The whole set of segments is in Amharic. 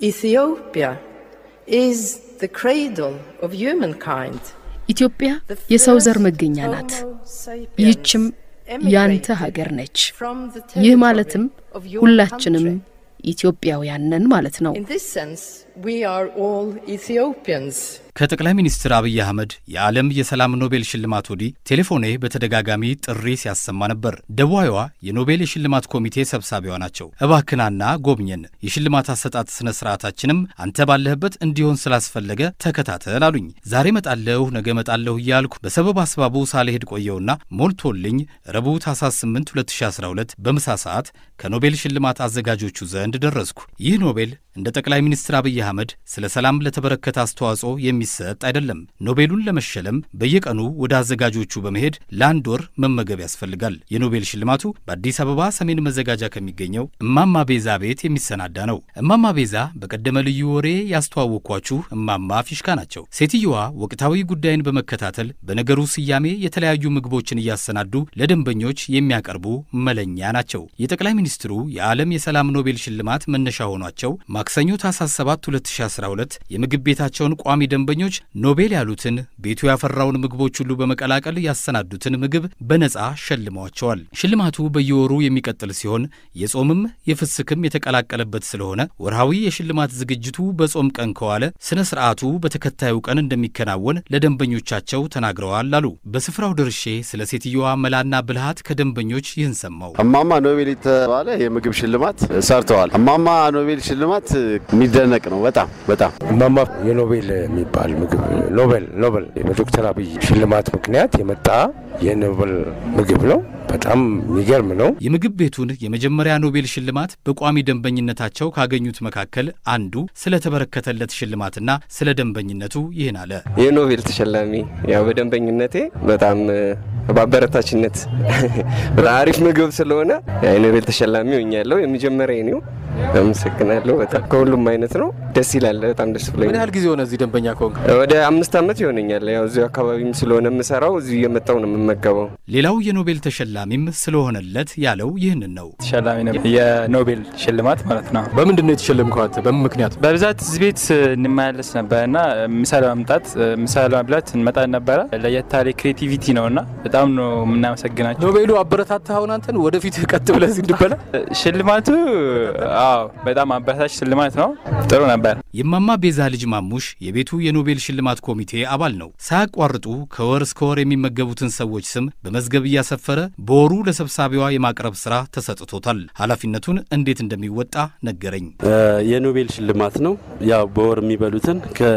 Ethiopia is the cradle of humankind. ኢትዮጵያ የሰው ዘር መገኛ ናት። ይህችም ያንተ ሀገር ነች። ይህ ማለትም ሁላችንም ኢትዮጵያውያን ነን ማለት ነው። In this sense, we are all Ethiopians. ከጠቅላይ ሚኒስትር አብይ አህመድ የዓለም የሰላም ኖቤል ሽልማት ወዲህ ቴሌፎኔ በተደጋጋሚ ጥሪ ሲያሰማ ነበር። ደቡባዊዋ የኖቤል የሽልማት ኮሚቴ ሰብሳቢዋ ናቸው። እባክናና ጎብኘን፣ የሽልማት አሰጣጥ ስነ ስርዓታችንም አንተ ባለህበት እንዲሆን ስላስፈለገ ተከታተል አሉኝ። ዛሬ መጣለሁ ነገ መጣለሁ እያልኩ በሰበብ አስባቡ ሳልሄድ ቆየውና ሞልቶልኝ ረቡዕ ታኅሳስ 8 2012 በምሳ ሰዓት ከኖቤል ሽልማት አዘጋጆቹ ዘንድ ደረስኩ። ይህ ኖቤል እንደ ጠቅላይ ሚኒስትር አብይ አህመድ ስለ ሰላም ለተበረከተ አስተዋጽኦ የሚሰጥ አይደለም። ኖቤሉን ለመሸለም በየቀኑ ወደ አዘጋጆቹ በመሄድ ለአንድ ወር መመገብ ያስፈልጋል። የኖቤል ሽልማቱ በአዲስ አበባ ሰሜን መዘጋጃ ከሚገኘው እማማ ቤዛ ቤት የሚሰናዳ ነው። እማማ ቤዛ በቀደመ ልዩ ወሬ ያስተዋወቅኳችሁ እማማ ፊሽካ ናቸው። ሴትየዋ ወቅታዊ ጉዳይን በመከታተል በነገሩ ስያሜ የተለያዩ ምግቦችን እያሰናዱ ለደንበኞች የሚያቀርቡ መለኛ ናቸው። የጠቅላይ ሚኒስትሩ የዓለም የሰላም ኖቤል ሽልማት መነሻ ሆኗቸው ማክሰኞ ታኅሳስ 7 2012 የምግብ ቤታቸውን ቋሚ ደንበኞች ኖቤል ያሉትን ቤቱ ያፈራውን ምግቦች ሁሉ በመቀላቀል ያሰናዱትን ምግብ በነጻ ሸልመዋቸዋል። ሽልማቱ በየወሩ የሚቀጥል ሲሆን የጾምም የፍስክም የተቀላቀለበት ስለሆነ ወርሃዊ የሽልማት ዝግጅቱ በጾም ቀን ከዋለ ስነ ስርዓቱ በተከታዩ ቀን እንደሚከናወን ለደንበኞቻቸው ተናግረዋል አሉ። በስፍራው ደርሼ ስለ ሴትየዋ መላና ብልሃት ከደንበኞች ይህን ሰማው። እማማ ኖቤል የተባለ የምግብ ሽልማት ሰርተዋል። እማማ ኖቤል ሽልማት የሚደነቅ ነው። በጣም በጣም እማማ የኖቤል የሚባል ምግብ ኖቤል ኖቤል በዶክተር አብይ ሽልማት ምክንያት የመጣ የኖቤል ምግብ ነው። በጣም የሚገርም ነው። የምግብ ቤቱን የመጀመሪያ ኖቤል ሽልማት በቋሚ ደንበኝነታቸው ካገኙት መካከል አንዱ ስለተበረከተለት ሽልማትና ስለ ደንበኝነቱ ይህን አለ። የኖቤል ተሸላሚ ያው በደንበኝነቴ በጣም በአበረታችነት በጣም አሪፍ ምግብ ስለሆነ የኖቤል ተሸላሚ ሆኛለሁ። የመጀመሪያ ነው። አመሰግናለሁ። በጣም ከሁሉም አይነት ነው። ደስ ይላል። በጣም ደስ ብሎኝ። ምን ያህል ጊዜ ሆነ እዚህ ደንበኛ ከሆንክ? ወደ አምስት ዓመት ይሆነኛል። ያው እዚሁ አካባቢም ስለሆነ የምሰራው እዚሁ እየመጣው ነው የምመገበው። ሌላው የኖቤል ተሸላሚም ስለሆነለት ያለው ይህንን ነው። ተሸላሚ ነው የኖቤል ሽልማት ማለት ነው። በምንድን ነው የተሸለምከው አንተ? በምን ምክንያት? በብዛት እዚህ ቤት እንመላለስ ነበር እና ምሳ ለመምጣት ምሳ ለመብላት እንመጣ ነበረ። ለየት ያለ ክሬቲቪቲ ነው እና በጣም ነው የምናመሰግናቸው። ኖቤሉ አበረታታህ አሁን አንተን ወደፊት ቀጥ ብለህ እዚህ እንድበላ? ሽልማቱ አዎ በጣም አበረታች ሽልማት ነው። ጥሩ ነበር። የማማ ቤዛ ልጅ ማሙሽ የቤቱ የኖቤል ሽልማት ኮሚቴ አባል ነው። ሳያቋርጡ ከወር እስከ ወር የሚመገቡትን ሰዎች ስም በመዝገብ እያሰፈረ በወሩ ለሰብሳቢዋ የማቅረብ ስራ ተሰጥቶታል። ኃላፊነቱን እንዴት እንደሚወጣ ነገረኝ። የኖቤል ሽልማት ነው። ያው በወር የሚበሉትን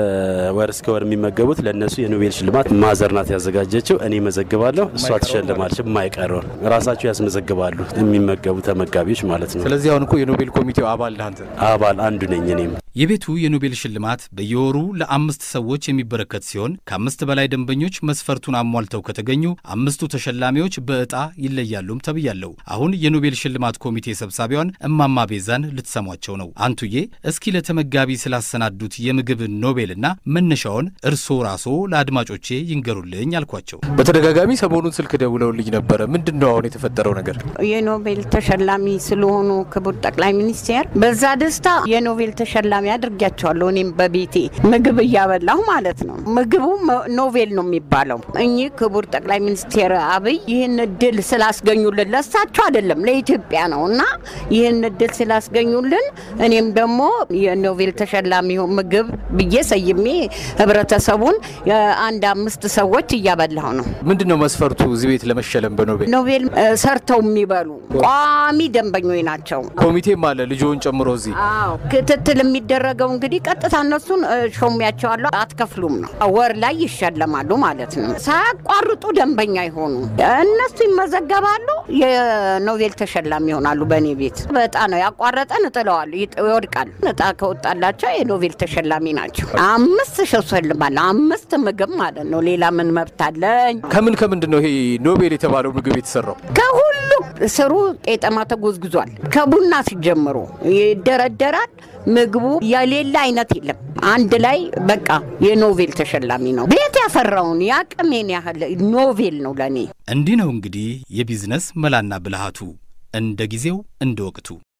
ከወር እስከ ወር የሚመገቡት ለእነሱ የኖቤል ሽልማት ማዘር ናት ያዘጋጀችው። እኔ መዘግባለሁ፣ እሷ ትሸልማለች። የማይቀረውን ራሳቸው ያስመዘግባሉ የሚመገቡ ተመጋቢዎች ማለት ነው። ስለዚህ አሁን እኮ የኖቤል ኮሚቴው አባል ነህ አንተ። አባል አንዱ ነኝ እኔም። የቤቱ የኖቤል ሽልማት በየወሩ ለአምስት ሰዎች የሚበረከት ሲሆን ከአምስት በላይ ደንበኞች መስፈርቱን አሟልተው ከተገኙ አምስቱ ተሸላሚዎች በዕጣ ይለያሉም ተብያለሁ። አሁን የኖቤል ሽልማት ኮሚቴ ሰብሳቢዋን እማማ ቤዛን ልትሰሟቸው ነው። አንቱዬ፣ እስኪ ለተመጋቢ ስላሰናዱት የምግብ ኖቤልና መነሻውን እርስዎ ራስዎ ለአድማጮቼ ይንገሩልኝ አልኳቸው። በተደጋጋሚ ሰሞኑን ስልክ ደውለውልኝ ነበረ። ምንድን ነው አሁን የተፈጠረው ነገር? የኖቤል ተሸላሚ ስለሆኑ ክቡር ጠቅላይ ሚኒስቴር በዛ ደስታ የኖቤል ተሸላሚ አድርጊያቸዋለሁ። እኔም በቤቴ ምግብ እያበላሁ ማለት ነው። ምግቡ ኖቬል ነው የሚባለው። እኚህ ክቡር ጠቅላይ ሚኒስቴር አብይ ይህን እድል ስላስገኙልን ለሳቸው አይደለም ለኢትዮጵያ ነው እና ይህን እድል ስላስገኙልን እኔም ደግሞ የኖቬል ተሸላሚ ምግብ ብዬ ሰይሜ ህብረተሰቡን አንድ አምስት ሰዎች እያበላሁ ነው። ምንድን ነው መስፈርቱ እዚህ ቤት ለመሸለም በኖቤል? ኖቬል ሰርተው የሚበሉ ቋሚ ደንበኞች ናቸው። ኮሚቴም አለ ልጆውን ጨምሮ እዚህ አዎ ክትትል የሚደረገው እንግዲህ ቀጥታ እነሱን ሾሚያቸዋለሁ። አትከፍሉም ነው ወር ላይ ይሸለማሉ ማለት ነው። ሳያቋርጡ ደንበኛ ይሆኑ እነሱ ይመዘገባሉ። የኖቬል ተሸላሚ ይሆናሉ። በእኔ ቤት በጣ ነው ያቋረጠን እጥለዋለሁ፣ ይወድቃል። እጣ ከወጣላቸው የኖቬል ተሸላሚ ናቸው። አምስት ሸልማለሁ። አምስት ምግብ ማለት ነው። ሌላ ምን መብት አለኝ? ከምን ከምንድን ነው ይሄ ኖቤል የተባለው ምግብ የተሰራው? ከሁሉ ስሩ ቄጠማ ተጎዝግዟል። ከቡና ሲጀምሩ ይደረደራል። ምግቡ የሌላ አይነት የለም። አንድ ላይ በቃ የኖቬል ተሸላሚ ነው። ቤት ያፈራውን የአቅሜን ያህል ኖቬል ነው ለእኔ። እንዲህ ነው እንግዲህ የቢዝነስ መላና ብልሃቱ እንደ ጊዜው እንደ ወቅቱ